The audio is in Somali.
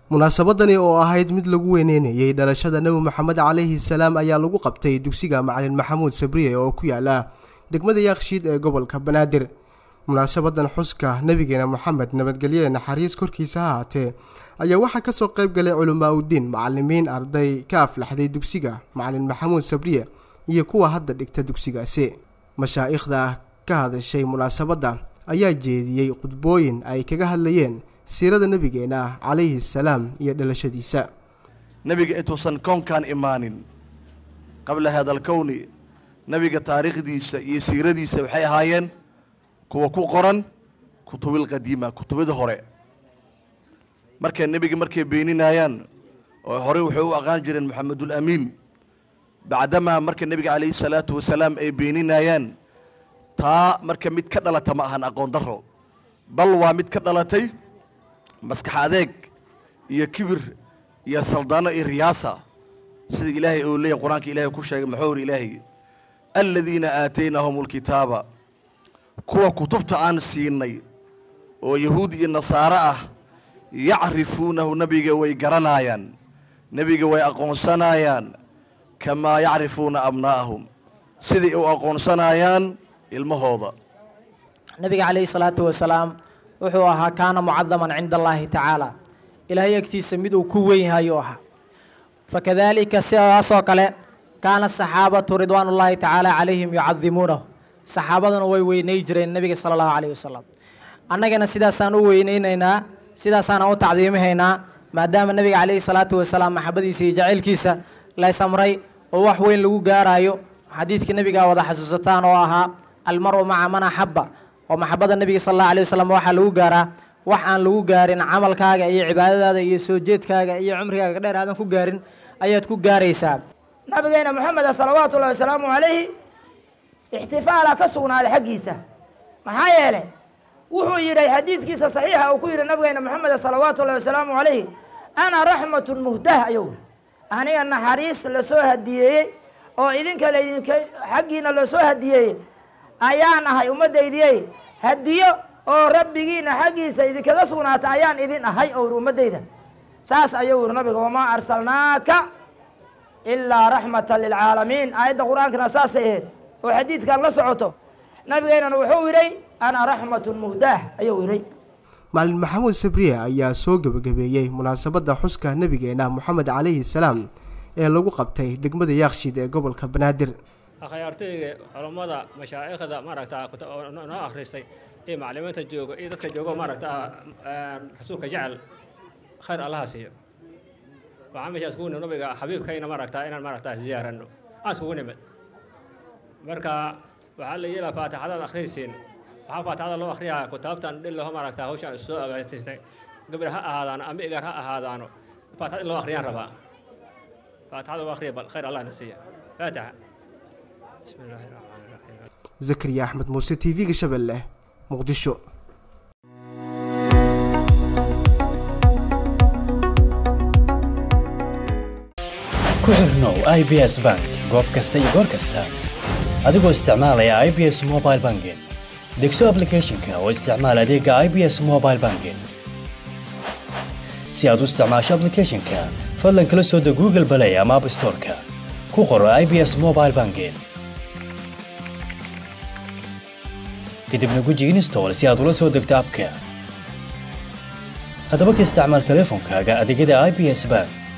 munaasabadani oo ahayd mid lagu weyneynayay dhalashada nebi moxamed calayhi salaam ayaa lagu qabtay dugsiga macalin maxamuud sabriye oo ku yaala degmada yaaqshiid ee gobolka banaadir munaasabadan xuska nebigeena moxamed nabadgelye naxariis korkiisa ha haatee ayaa waxaa kasoo qayb galay culamaa udiin macalimiin arday ka aflaxday dugsiga macalin maxamuud sabriye iyo kuwa hadda dhigta dugsigaasi mashaa'ikhda ka hadashay munaasabadda ayaa jeediyey khudbooyin ay kaga hadlayeen siirada nebigeena calayhi salaam iyo dhalashadiisa nebiga intuusan koonkan imaanin qabla hada alkowni nebiga taariikhdiisa iyo siiradiisa waxay ahaayeen kuwa ku qoran kutubil qadiima kutubada hore markay nebiga markay beeninayaan oo horey waxay u aqaan jireen moxamedul amiin bacdamaa marka nebiga calayhi salaatu wasalaam ay beeninayaan taa marka mid ka dhalata ma ahan aqoon daro bal waa mid ka dhalatay maskax adeeg iyo kibir iyo saldaano iyo riyaasa sida ilaahay uu leeyahy qur-aanka ilaahay ku sheegay maxuu uri ilaahay aladiina aataynahum alkitaaba kuwa kutubta aan siinay oo yahuud iyo nasaaro ah yacrifuunahu nebiga way garanaayaan nebiga way aqoonsanayaan kamaa yacrifuuna abnaa'ahum siday u aqoonsanayaan ilmahooda nabiga calayhi salaatu wasalaam wuxuu ahaa kaana mucadaman cinda allaahi tacaala ilaahay agtiisa mid uu ku weyn yahay uu ahaa fakadaalika sidaasoo kale kaana saxaabatu ridwaanullaahi tacaala calayhim yucadimuunahu saxaabaduna way weynay jireen nebiga sala allahu calayhi wasalam annagana sidaasaan u weynaynaynaa sidaasaan u tacdiimihaynaa maadaama nebiga calayhi salaatu wasalaam maxabadiisa iyo jacaylkiisa lays amray oo wax weyn lagu gaaraayo xadiidkii nebigaa wada xasuusataan oo ahaa almaru maca man axabba oo maxabada nebiga sal allahu alay wasalam waxaa lagu gaaraa wax aan lagu gaarin camalkaaga iyo cibaadadaada iyo soo jeedkaaga iyo cumrigaaga dheer aadan ku gaarin ayaad ku gaaraysaa nabigeena moxameda salawaatu ullahi wasalaamu calayhi ixtifaalaa ka sugnaaday xaggiisa maxaa yeelay wuxuu yidhi xadiidkiisa saxiixa uu ku yidhi nabigeena moxameda salawaatu ullahi wasalaamu calayhi ana raxmatun muhdah ayuu yidhi aniga naxariis lasoo hadiyeeyey oo idinka laydinka xaggiina lasoo hadiyeeyey ayaan ahay ummaddaydiyey hadiyo oo rabbigiina xaggiisa idinkaga sugnaata ayaan idin ahay oo yidhi ummaddayda saas ayuu yidhi nabiga wamaa arsalnaaka ilaa raxmatan lilcaalamiin aayadda qur-aankana saasay ahayd oo xadiidkan la socoto nabigeynana wuxuu yidhay ana raxmatun muhdaah ayuu yidhay macalin maxamuud sabriye ayaa soo gebagabeeyey munaasabadda xuska nebigeena moxamed calayhi salaam ee lagu qabtay degmada yaaqshiid ee gobolka banaadir akhyaartooyga culammada mashaa'ikhda maaragtaa noo akhrisay iyo maclimiinta jooga iyo dadka joogo maaragtaa rasuulka jecel khayr allaha siiyo waxaan meeshaas kugu nimid nabiga xabiibkayna maaragtaa inaan maaragtaa ziyaaranno aan iskugu nimid marka waxaa la yeelaa faatixadaad akhriysiin waxaa faatixada loo akhriyaa kutaabtan dhillaho maaragtaa hawshaan soo agaasiistay gabar ha ahaadaano ama egaar ha ahaadaano faatixada in loo akhriyaan rabaa faatixada loo akhriya bal khayr allah na siiya faatixa bismi illaahi raxmaani raxiim zakariya axmed muuse t v-ga shabeelle muqdisho ku xirnow i b s bank goob kasta iyo goor kasta adigoo isticmaalaya i b s mobile banking degso ablicathonka oo isticmaal adeega i b s mobile banking si aad u isticmaasho ablicathonka fadlan kala soo deg google balay ama app storeka ku qoro i b s mobile banking kadibna guji install si aad ula soo degto abka haddaba ka isticmaal teleefonkaaga adeegyada i b s bank